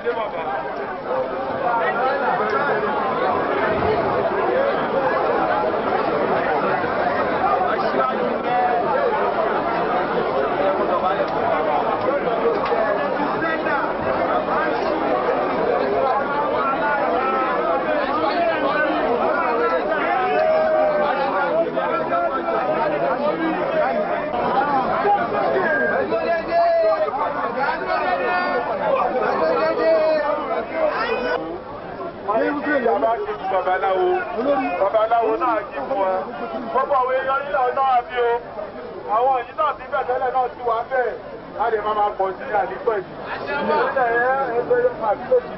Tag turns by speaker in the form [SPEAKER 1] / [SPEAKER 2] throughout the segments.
[SPEAKER 1] ṣe bàbá. Ìjọba kì í babaláwo. Babaláwo náà kì í fún wa. Gbogbo àwọn èèyàn nílò náà bí o. Àwọn òyìn náà ti bẹ̀ tẹ́lẹ̀ náà ti wà bẹ́ẹ̀. A lè máa máa pọ̀ sí àdìpọ̀ yìí. Ìjọba ẹ̀ ẹgbẹ́ yóò máa bí lòdì.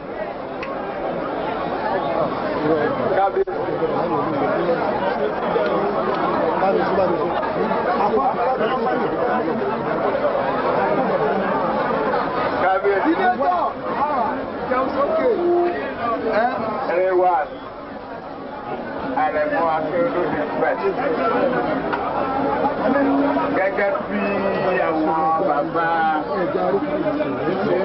[SPEAKER 1] Kábíyèsí. Kábíyèsí. Ẹ̀rẹ̀wà àrẹ̀mọ akérèdọ́lẹ̀ pẹ̀. Gẹ́gẹ́ bí àwọn bàbá ṣe ṣe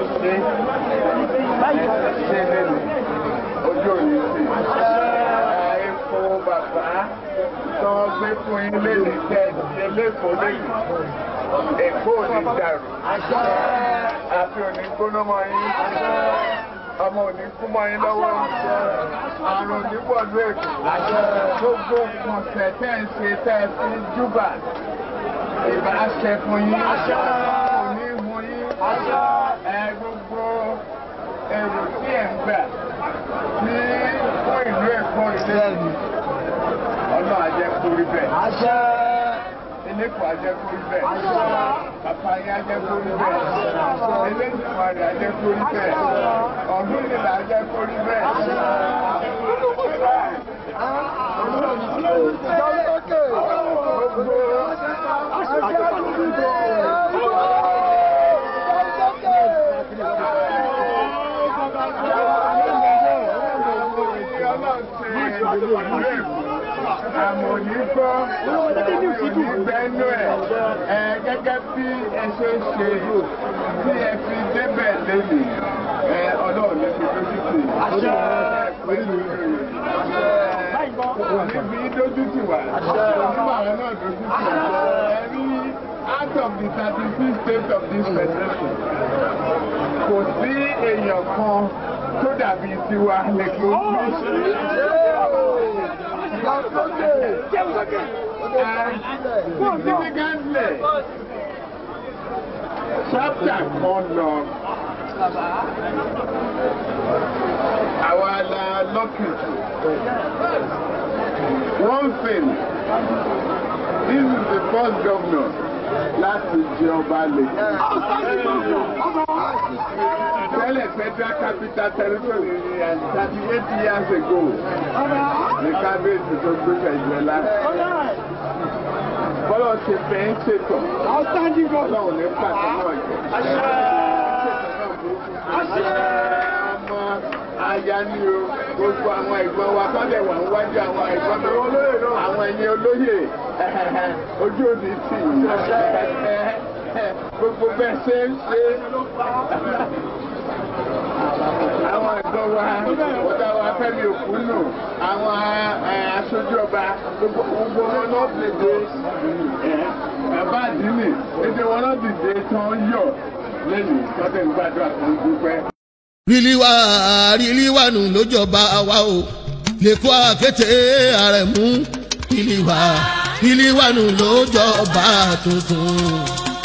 [SPEAKER 1] ṣe lẹ́nu ojú òní sí. Epo bàbá tó gbé fún ilé ní tẹ́ ṣe lẹ́kọ̀ọ́ lẹ́yìn. Èkó ò ní dàrú. Àfi ò ní gbóná mọ́ yín ọmọ òní kú mọ́ yín lọ́wọ́ àrùn onípọ̀lú èkó gbogbo kọ̀ọ̀sẹ̀ tẹ́ ń ṣe tẹ́ ẹ fi júbà ìbá ṣe fún yín òní hun yín ẹ gbogbo èrò tí ẹ̀ ń gbà ní fún ìlú èkó ilé ọ̀nà àjẹkùrí bẹ́ẹ̀ eléko ajẹkùrí bẹ́ẹ̀ bàbá yín ajẹkùrí bẹ́ẹ̀ eléjìmọ̀rì ajẹkùrí bẹ́ẹ̀ ọ̀gbìn nílà ajẹkùrí bẹ́ẹ̀. àmọ̀ òní gbọ́ òní gbẹ́nu ẹ̀ ẹ̀ gẹ́gẹ́ bí ẹ ṣe ń ṣe bí ẹ fi débẹ̀ lélẹ̀ ẹ̀ ọlọ́run ní fi dójú tì pẹ̀lú níbi dójú tì wá onímọ̀ àwọn náà dójú tì ẹ rí out of the thirty six states of this federation kò sí èèyàn kan tó dàbí tiwa lẹ́kọ̀ọ́ significantly chapter kan lọ àwa la lọ́kì one thing this is the first governor láti jẹ ọba lè. tẹ́lẹ̀ federal capital territory ni thirty eight years ago ní kábíyèsí tó gbé ìjọba bọ́lá ṣe fẹ́ ń ṣètò ọlọ́run ní pàtó náà jẹ́. ọmọ aya ni o gbogbo àwọn ẹ̀gbọ́n wa kọ́lẹ̀ wà ń wájú àwọn ẹ̀gbọ́n mi àwọn ẹ̀yin olóyè ojú òní tì í gbogbo bẹ́ẹ̀ ṣe ń ṣe àwọn ẹ̀gbọ́n wa ọ̀gá wa fẹ́mi òkúnnù àwọn aṣojú ọba gbogbo wọn náà dìde bàbá àdínì èdè wọn náà dìde tán yọ lẹ́yìn tọ́tẹ̀ ń gbàdúrà tó ń dúpẹ́.
[SPEAKER 2] rìlíwá rìlíwánu lójọba wa o lẹ́kọ́ àkété àrẹ̀mú rìlíwá rìlíwánu lójọba tuntun.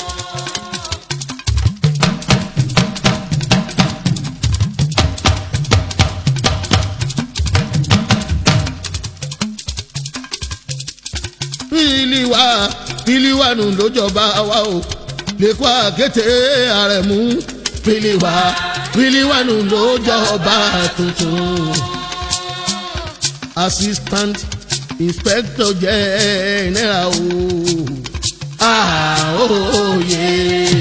[SPEAKER 2] rìlíwá rìlíwánu lójọba wa o lẹ́kọ́ àkété àrẹ̀mú rìlíwá rìlíwánu lójọba tuntun. assistant inspector general o àòye.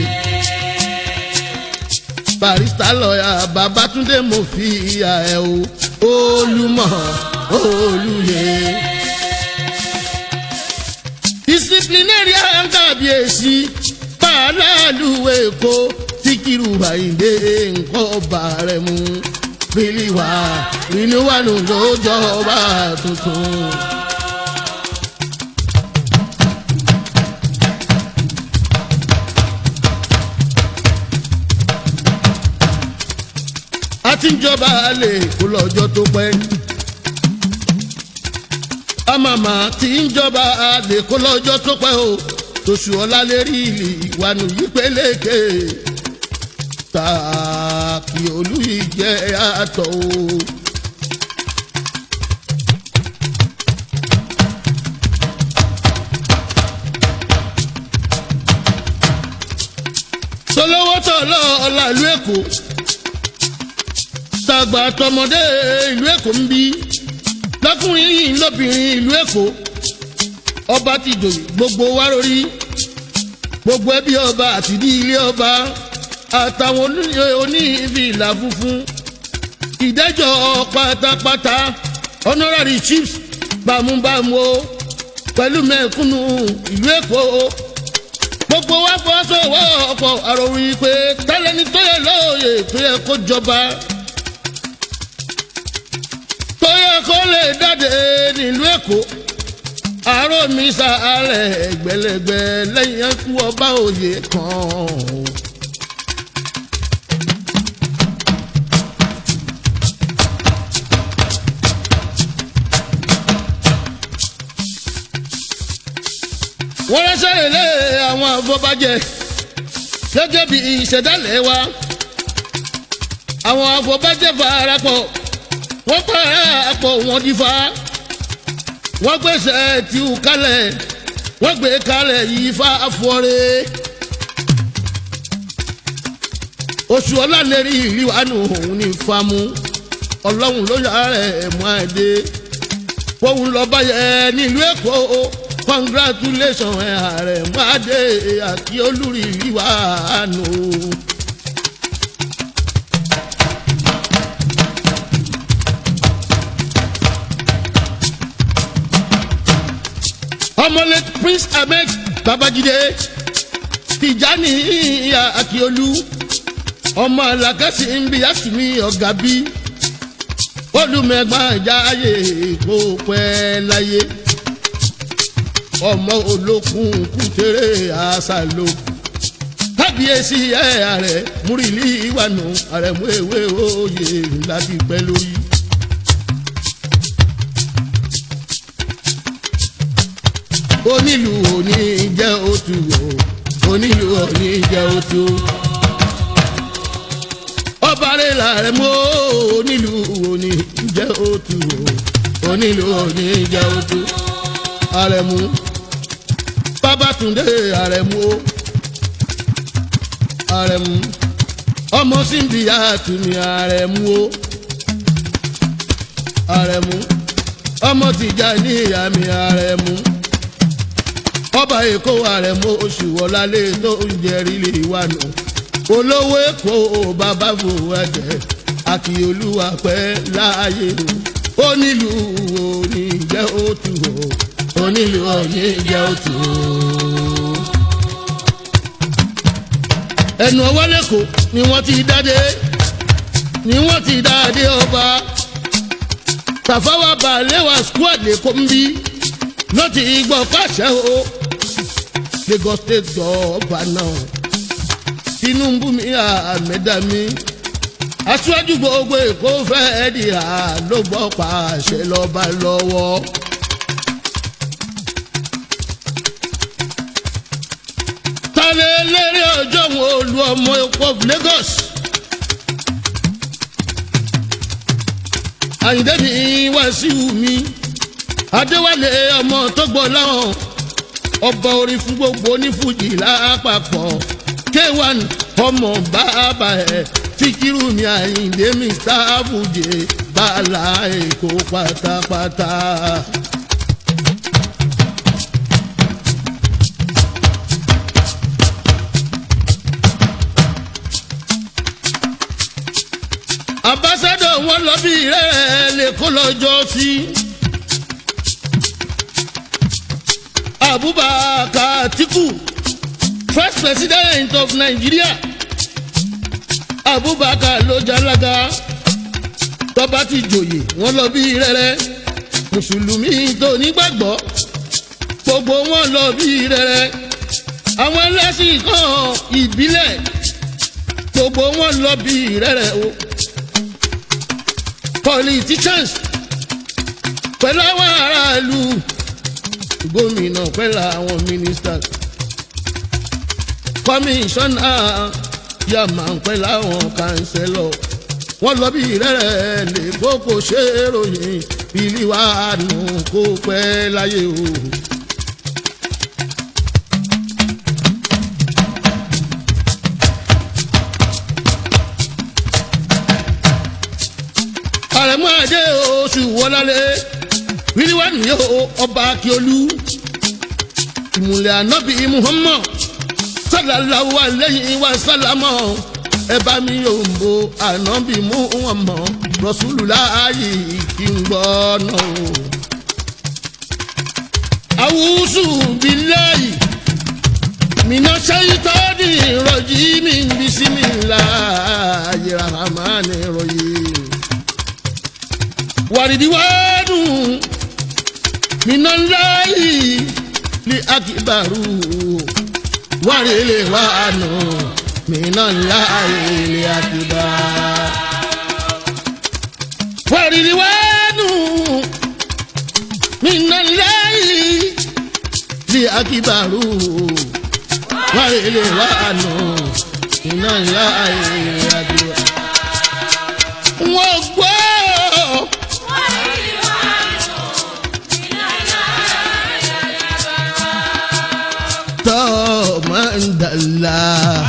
[SPEAKER 2] barista lọ́yà babatunde mo fi ìyá ẹ̀ o olùmọ̀ olùyẹ. disciplinarian kábíyèsí pàálàlú èkó síkírù àyíndé nǹkan ọba rẹ̀ mú bílíwà rínúwánu ló jọba tuntun. a ti ń jọba lè kó lọ́jọ́ tó pẹ́. àmàmà ti ń jọba lè kó lọ́jọ́ tó pẹ́ o tòṣù ọ̀la lè rí ìlì ìwànú yìí pélékè tààkì olú yìí jẹ́ àtọ̀ o. tolówó tọ̀lọ́ ọ̀la ìlú èkó tàgbà tọmọdé ìlú èkó ń bí lọkùnrin yìí lóbìnrin ìlú èkó ọba ti jòyè gbogbo wa lórí gbogbo ẹbí ọba àti ní ilé ọba àtàwọn onífìlà funfun ìdẹ́jọ́ pátápátá honorary chiefs bámúbámú o pẹ̀lú mẹ́kúnnù ìlú èkó gbogbo wa fọwọ́sowọ́ ọ̀pọ̀ àròyìn pé tẹ́lẹ̀ni tó yẹ lóòyè tó yẹ kó jọba tó yẹ kó lè jáde nílùú èkó àárọ̀ mi sàárẹ̀ ẹgbẹ̀lẹ́gbẹ̀ lẹ́yìn ẹkú ọba òye kan. wọ́n ránṣẹ́ lé àwọn afọbajẹ gẹ́gẹ́ bí ìṣẹ̀dálẹ̀ wa àwọn afọbajẹ farapọ̀ wọ́n parapọ̀ wọ́n dífá wọ́n gbèsè tí ó kalẹ̀ wọ́n gbé kalẹ̀ yìí fa afọ́rẹ́ oṣù ọlálẹ́rì ìlíwánu òun ní famu ọlọ́run ló yà rẹ̀ mú àdé fóun lọ báyẹ̀ nílùú èkó congratulation ẹ̀ ààrẹ mú àdé àti olórí ìlíwánu. ọmọlẹ prince ahmed babajide tijani akiolu ọmọ alakasi nbi asumi ọ̀gá bí olùmẹ̀gbọ́n jáyé kó pẹ́ láyé ọmọ olókun kútere àṣàlò kábíyèsí ẹ̀ ààrẹ múrìlì ìwànú ààrẹ mú ewé òye láti pẹ́ lórí. onílù òní jẹ́ òtù o onílù òní jẹ́ òtù. ọba rẹ̀ làrẹ̀ mọ́ onílù òní jẹ́ òtù o onílù òní jẹ́ òtù. àrẹ̀mú babatunde àrẹ̀mú o àrẹ̀mú ọmọ síbi àtúnì àrẹ̀mú o àrẹ̀mú ọmọ tìjà ní ìyá mi àrẹ̀mú ọba èkó àrẹ̀mọ oṣù wọlálé tó ń jẹrí lè wà nù olówó èkó bàbá fòwò ẹ̀jẹ̀ àkìolúwa pẹ́ láàyè o onílùú òní jẹ́ òtù o onílùú òní jẹ́ òtù o. ẹnu ọwọ́ lẹ́kọ̀ọ́ ni wọ́n ti dáde ni wọ́n ti dáde ọba tàfáwá balẹ̀wà squad lẹ́kọ̀ọ́ ń bí ló ti gbọ́ pàṣẹ o lagos state governor tinubu mi àmẹ́dá mi aṣáájú gbogbo èkó fẹ́ẹ́ di ló gbọ́ pàṣẹ lọ́ba lọ́wọ́. tálẹ̀ eléré ọjọ́ wọn olú ọmọ èkó of lagos. àyìndé mi wàásù mi adéwálé ọmọ tó gbọ́ láwọn ọba orin fún gbogbo onífújì lápapọ̀ k1 ọmọ bàbá ẹ̀ fíkírù mi àyíǹde mr abuje bàálà èkó pátápátá. ambassadọ wọn lọ bí rẹ lè kó lọ́jọ́ sí. abubakar atiku first president of nigeria abubakar ló jalaga tọ́ba ti jòyè wọ́n lọ bí rẹ́rẹ́ mùsùlùmí tó nígbàgbọ́ gbogbo wọn lọ bí rẹ́rẹ́ àwọn ẹlẹ́sìn kan ìbílẹ̀ gbogbo wọn lọ bí rẹ́rẹ́ o politicians pẹ̀lú àwọn aráàlú gómìnà pẹ̀lú àwọn ministers kọmíṣánná yàmà pẹ̀lú àwọn kánsẹ́lọ̀ wọ́n lọ bí rẹ́rẹ́ lè kókò ṣe é ròyìn ìlú wa nù kó pẹ́ láyé o. àrẹ̀mú àdé oṣù wọlálé wíwá nìyó ọba akíolú ìmùlẹ̀ ànábì muhammad sálàláwù àlẹ́yìn wa sálámọ̀ ẹ bá mi yóò ń bo ànábì muhammad rọ̀ṣúlù láàyè kí n gbọ́ náà o. àwùsù bíláyì mina ṣayitọ́ni rọ̀jí mi bisimilayi rahmani rahim wàrídìwádù minalayi li akibaru wàrílẹ̀wánu minalayi li akibaru. wàrídìwádù minalayi li akibaru wàrílẹ̀wánu minalayi li akibaru. wọ́n gbọ́. mandala.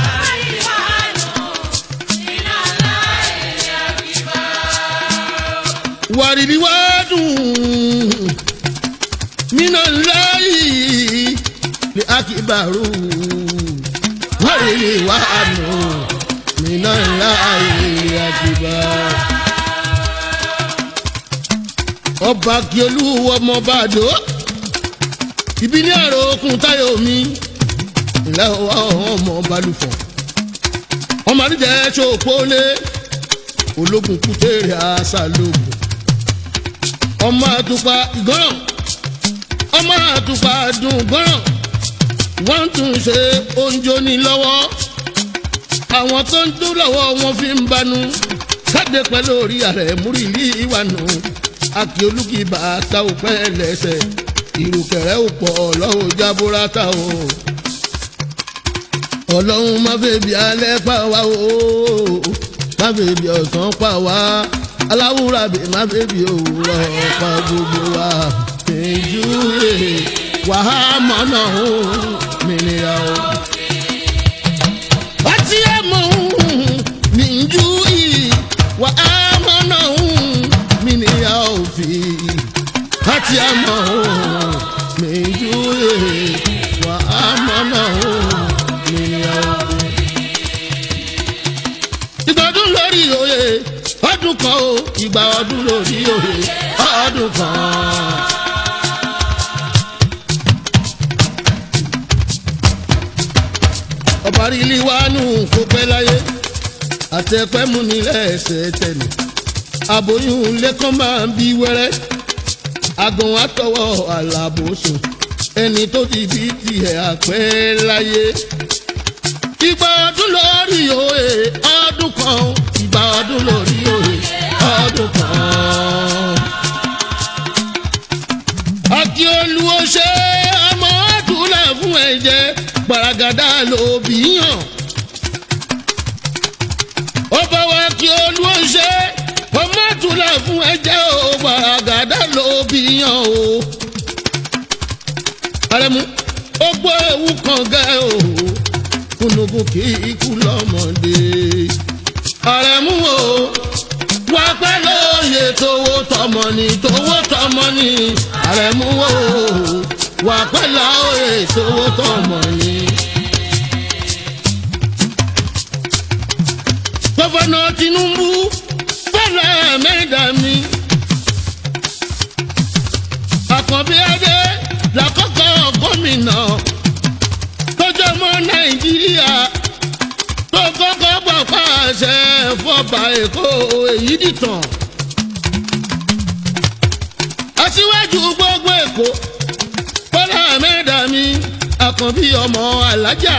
[SPEAKER 2] wàrídì wádùn mina láyì lè akíbarú wàrídì wádùn mina láyì lè akíbarú. ọba kíolú ọmọ bàdó ibi ní àrò okùn táyọ̀ mi ilẹ̀ ọmọ balùfọ̀ ọmọ àdìjẹ́ ṣòpólé ológun kútèrè àṣàlógún ọmọ àtùpà ìgọ́ràn ọmọ àtùpà dùn gọ́ràn wọ́n tún ṣe oúnjẹ ní lọ́wọ́ àwọn tó ń dún lọ́wọ́ wọn fi ń banu káde pẹ̀lú orí ààrẹ múrìlì ìwànú àkì olùkìbà ta òpẹ́ lẹ́sẹ̀ ìrùkẹ̀rẹ́ òpọ̀ lọ́wọ́ jábúrátà o ọlọ́run má fẹ́ bí alẹ́ pa wá o má fẹ́ bí ọ̀sán pa wá aláwùrà bí má fẹ́ bí òwúrọ̀ pa gbogbo wa ìjú rè wàhámà náà ó mìnira o. ọtí ẹ̀ mọ̀ ní ìjú yìí wàhámà náà ó mìnira òfin ọtí ẹ̀ mọ̀ ní ìjú yìí wàhámà náà ó ìgbọ̀dún lórí òye ọdún kan o ìgbà ọdún lórí òye ọdún kan. ọba rílí wánú kó pẹ́ láyé àtẹ̀pẹ́ mú ní lẹ́sẹ̀ tẹ̀lé aboyún lẹ́kàn máa ń bí wẹ́rẹ́ àgàn àtọwọ́ àlàbòsùn ẹni tó ti bí tiẹ̀ àpẹ́ láyé ìgbà ọdún lórí òye ọdún kan ìgbà ọdún lórí òye ọdún kan. àti olùwò ṣe ọmọ àdúrà fún ẹ̀jẹ̀ gbaragada ló bí yàn. ọba wa kí olùwò ṣe ọmọ àdúrà fún ẹ̀jẹ̀ o gbaragada ló bí yàn o. àrẹ̀mú ó gbọ́ ewu kan gẹ́ o kúnnùkún kí ikú lọ́mọdé. àrẹ̀mú o wá pẹ́ lóye tówó tọmọ ni tówó tọmọ ni àrẹ̀mú o wà pẹ́ lóye tówó tọmọ ni. gọ́fọ̀nà Tinubu fẹ́lẹ̀ mẹ́ta mi. àkànbí adé làkọ́kọ́ gómìnà tọ́jọ́ mọ́ nàìjíríà tó kọ́kọ́ bọ̀ pàṣẹ ọba èkó èyí dìtàn aṣíwájú gbogbo èkó bọ́lá mẹ́ta mi àkànbí ọmọ alájà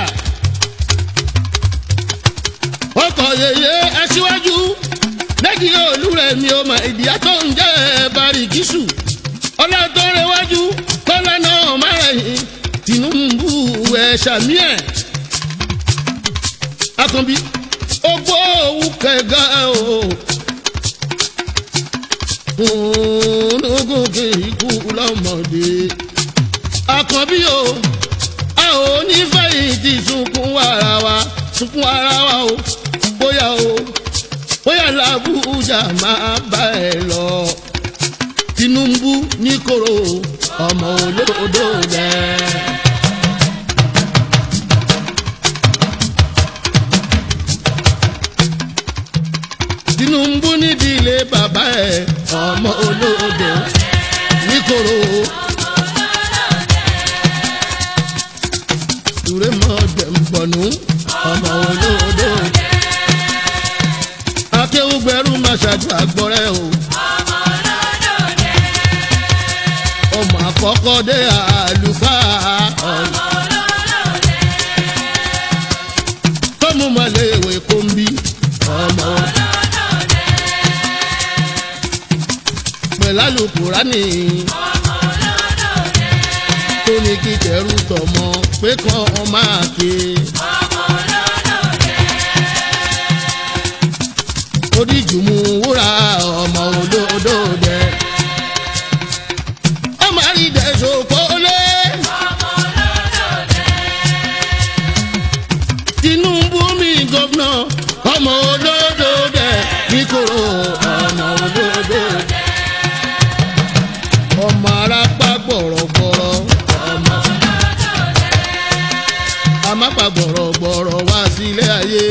[SPEAKER 2] ọkọ̀ yèyé aṣíwájú lẹ́kì olúrẹ̀ mi ò mọ ìdíyà tó ń jẹ́ barikisu ọlọ́tọ́rẹ́wájú kọ́lá náà márẹ̀yìn tinubu ẹ̀ ṣàmì ẹ̀ àkànbí ogbó òwú kẹgà o ológun kì í kú lọ́mọdé àkànbí o a ò ní fẹ̀yìntì sunkún ara wa sunkún ara wa o bóyá o bóyá làbújá máa bá ẹ lọ tinubu ní koro ọmọ olódò rẹ. tinubu nídìílé bàbá ẹ ọmọ olódò ní koro. Dure mọ dẹ̀mbọ̀nù ọmọ olódò. Akéwùgbẹ́rù máa ṣàjù àgbọ̀rẹ́ o. Ọmọ àkọ́kọ́ dé àlùfáà ọ̀nà. Tọ́mú malẹ̀ ìwé kòmbí ọmọ. Pẹ̀lú Kùránì tó ní kí kẹrù tọmọ pé kàn án máa ké. oríjùmù wúrà ọmọ olódò dẹ. ọmọ àrídẹ ṣòkòlè. tinubu mi gọ́fúnà ọmọ olódò dẹ níkòrò ọmọ olódò dẹ. ọmọ arápá gbọ̀rọ̀gbọ̀rọ̀ ọmọ. amápa gbọ̀rọ̀gbọ̀rọ̀ wá sílé ayé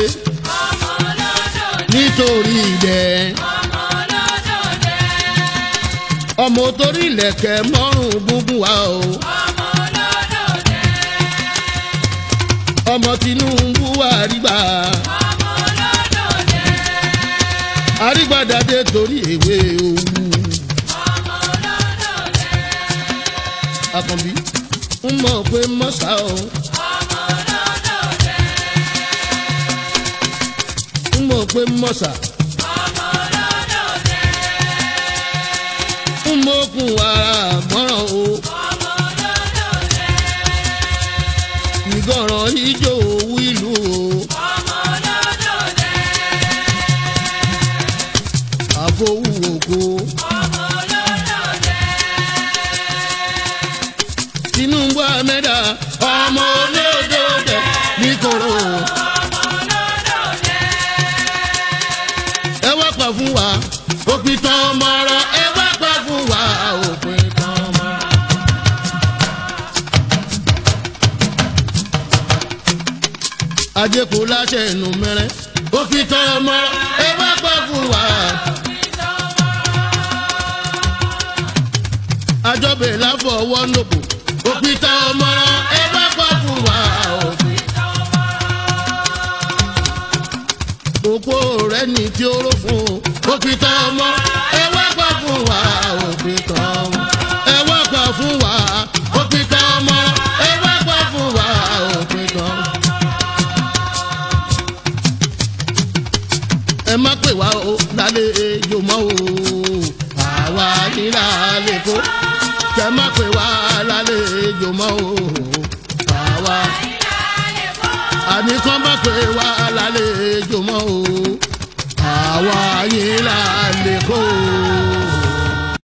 [SPEAKER 2] nítorí ìdẹ. ọmọ torí ilẹ̀kẹ̀ mọ́rùn gúngún wa o. ọmọ tinubu wà rígbà. àrígbàdàdé torí èwe òwú. àkànbí ń mọ̀ pé mọ́sá o. ń mọ̀ pé mọ́sá. ń mọ̀kùn ara mọ́ràn o. ìgọ̀ràn ijó owó ìlú o. àfọwù ògo. tinubu amẹ́dà ọmọ olódò dẹ̀ níkòrò. ẹ wá pa fún wa òpin tán ọmọ ọ̀rọ̀ ẹ wá pa fún wa òpin tán ọmọ. ajé kò láṣẹ ẹnu mẹrẹ òpin tán ọmọ ọ̀rọ̀ ẹ wá pa fún wa. àjọbẹ láfọwọ́ nòkò òpin tán ọmọ ọ̀rọ̀ ẹ wá pa fún wa òpin. òpó rẹ ní tí ó rò fún o òpin tán ọmọ ẹ wá pa fún wa òpin tán ọmọ ẹ wá pa fún wa òpin tán ọmọ ẹ wá pa fún wa òpin tán. ẹ má pè wá o lálẹ́ ejò mọ́ o àwa ní lálẹ́ kó kẹ má pè wá lálẹ́ ejò mọ́ o àwa àní kán má pè wá lálẹ́ ejò mọ́ o àwa yín là